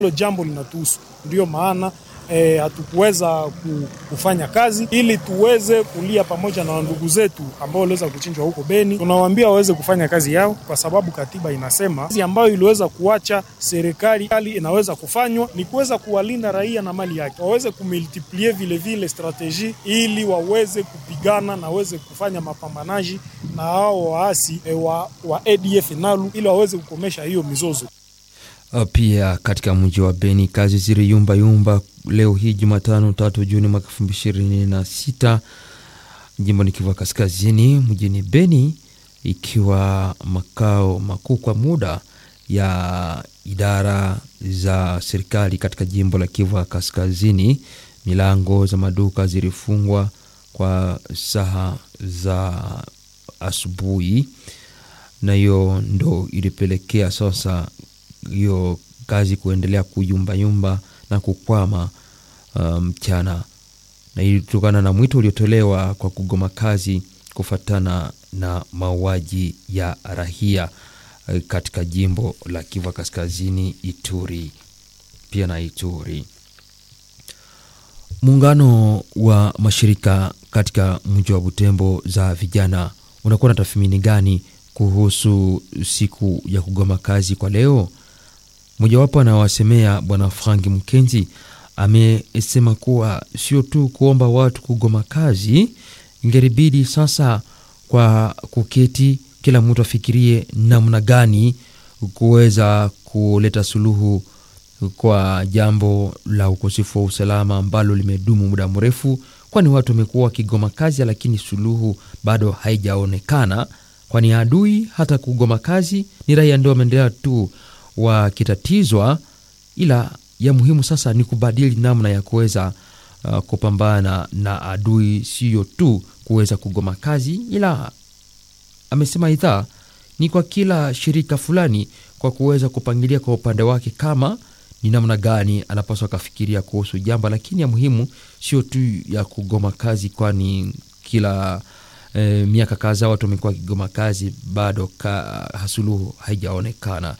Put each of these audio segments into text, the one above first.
hilo jambo linatuhusu, ndiyo maana E, hatukuweza kufanya kazi ili tuweze kulia pamoja na ndugu zetu ambao waliweza kuchinjwa huko Beni. Tunawaambia waweze kufanya kazi yao, kwa sababu katiba inasema kazi ambayo iliweza kuacha serikali hali inaweza kufanywa ni kuweza kuwalinda raia na mali yake, waweze kumultiplie vile vile strategie ili waweze kupigana na waweze kufanya mapambanaji na hao waasi e, wa, wa ADF nalu ili waweze kukomesha hiyo mizozo. Pia katika mji wa Beni kazi ziliyumba yumba leo hii Jumatano tatu Juni mwaka elfu mbili ishirini na sita jimboni Kivu Kaskazini, mjini Beni, ikiwa makao makuu kwa muda ya idara za serikali katika jimbo la Kivu Kaskazini. Milango za maduka zilifungwa kwa saa za asubuhi, na hiyo ndo ilipelekea sasa hiyo kazi kuendelea kuyumbayumba na kukwama mchana, um, na ilitokana na mwito uliotolewa kwa kugoma kazi kufuatana na mauaji ya rahia katika jimbo la Kivu Kaskazini, Ituri pia na Ituri. Muungano wa mashirika katika mji wa Butembo za vijana unakuwa na tathmini gani kuhusu siku ya kugoma kazi kwa leo? Mojawapo anawasemea Bwana Frank Mkenzi amesema kuwa sio tu kuomba watu kugoma kazi, ingeribidi sasa kwa kuketi, kila mtu afikirie namna gani kuweza kuleta suluhu kwa jambo la ukosefu wa usalama ambalo limedumu muda mrefu, kwani watu wamekuwa wakigoma kazi, lakini suluhu bado haijaonekana, kwani adui hata kugoma kazi ni raia ndio wameendelea tu wakitatizwa, ila ya muhimu sasa ni kubadili namna ya kuweza uh, kupambana na adui, siyo tu kuweza kugoma kazi, ila amesema idhaa ni kwa kila shirika fulani kwa kuweza kupangilia kwa upande wake kama ni namna gani anapaswa akafikiria kuhusu jambo, lakini ya muhimu sio tu ya kugoma kazi, kwani kila eh, miaka kadhaa watu wamekuwa wakigoma kazi, bado ka, hasuluhu haijaonekana.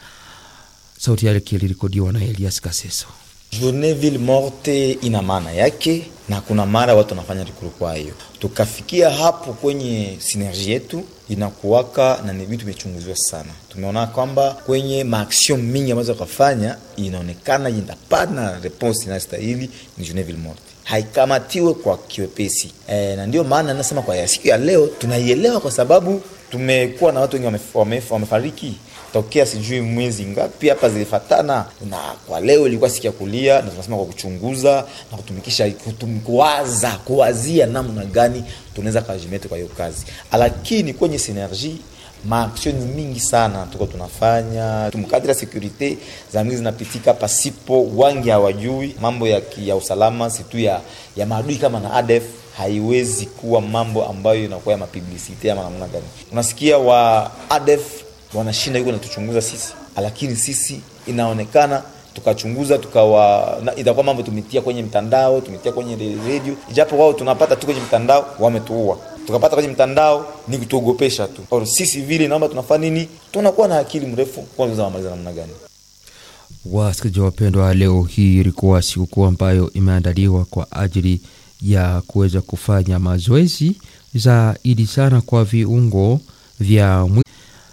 Sauti yake ilirekodiwa na Elias Kaseso. Journée ville morte ina maana yake, na kuna mara watu wanafanya rikuru. Kwa hiyo tukafikia hapo kwenye sinergi yetu inakuwaka na ni vitu vimechunguziwa sana. Tumeona kwamba kwenye maaction mingi ambazo wakafanya inaonekana inapana response inayostahili ni Journée ville morte haikamatiwe kwa kiwepesi e, na ndio maana nasema kwa ya siku ya leo tunaielewa kwa sababu tumekuwa na watu wengi wamefariki wame, wame tokea sijui mwezi ngapi hapa zilifatana, na kwa leo ilikuwa siku ya kulia, na tunasema kwa kuchunguza na kutumikisha kutum, kuwaza kuwazia namna gani tunaweza kajimete kwa hiyo kazi, lakini kwenye synergie maaksioni mingi sana tuko tunafanya tumkadira sekurite za mingi zinapitika pasipo wangi hawajui mambo ya, ya usalama situ ya, ya maadui kama na ADF haiwezi kuwa mambo ambayo inakuwa ya mapublicite ama namna gani. Unasikia wa ADF wanashinda yuko natuchunguza sisi, lakini sisi inaonekana tukachunguza tukawa itakuwa mambo tumetia kwenye mtandao tumetia kwenye redio, ijapo wao tunapata tu kwenye mtandao wametuua tukapata kwenye mtandao ni kutuogopesha tu. Or, sisi vile naomba tunafanya nini? Tunakuwa na akili mrefu kwanza wamaliza namna gani? Wasikilizaji wapendwa, leo hii ilikuwa sikukuu ambayo imeandaliwa kwa ajili ya kuweza kufanya mazoezi zaidi sana kwa viungo vya mwili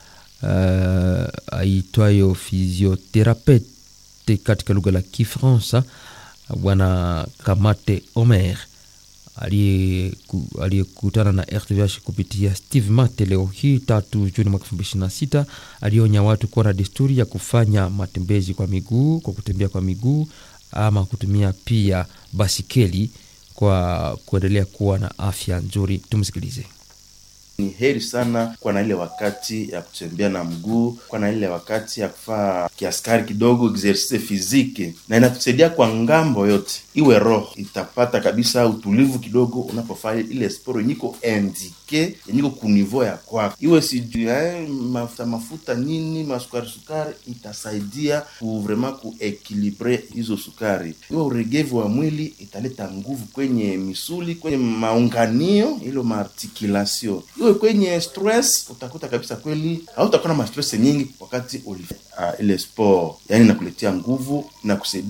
uh, aitwayo physiotherapete katika lugha la Kifaransa. Bwana Kamate Omer aliyekutana na RTVH kupitia Steve Mate leo hii tatu Juni mwaka elfu mbili ishirini na sita alionya watu kuwa na desturi ya kufanya matembezi kwa miguu, kwa kutembea kwa miguu ama kutumia pia basikeli kwa kuendelea kuwa na afya nzuri. Tumsikilize. Ni heri sana kwa na ile wakati ya kutembea na mguu, kwa na ile wakati ya kufaa kiaskari kidogo exercise physique, na inatusaidia kwa ngambo yote, iwe roho itapata kabisa utulivu kidogo unapofanya ile sporo yenyiko indike yenyiko kunivo ya kwako, iwe sijui eh, mafuta mafuta nini masukari sukari, itasaidia ku vraiment kuekilibre hizo sukari. Iwe uregevu wa mwili italeta nguvu kwenye misuli, kwenye maunganio ilo maarticulation, iwe usitoke kwenye stress utakuta kabisa kweli hautakuwa na mastress nyingi wakati uli uh, ile sport yani inakuletea nguvu na kusaidia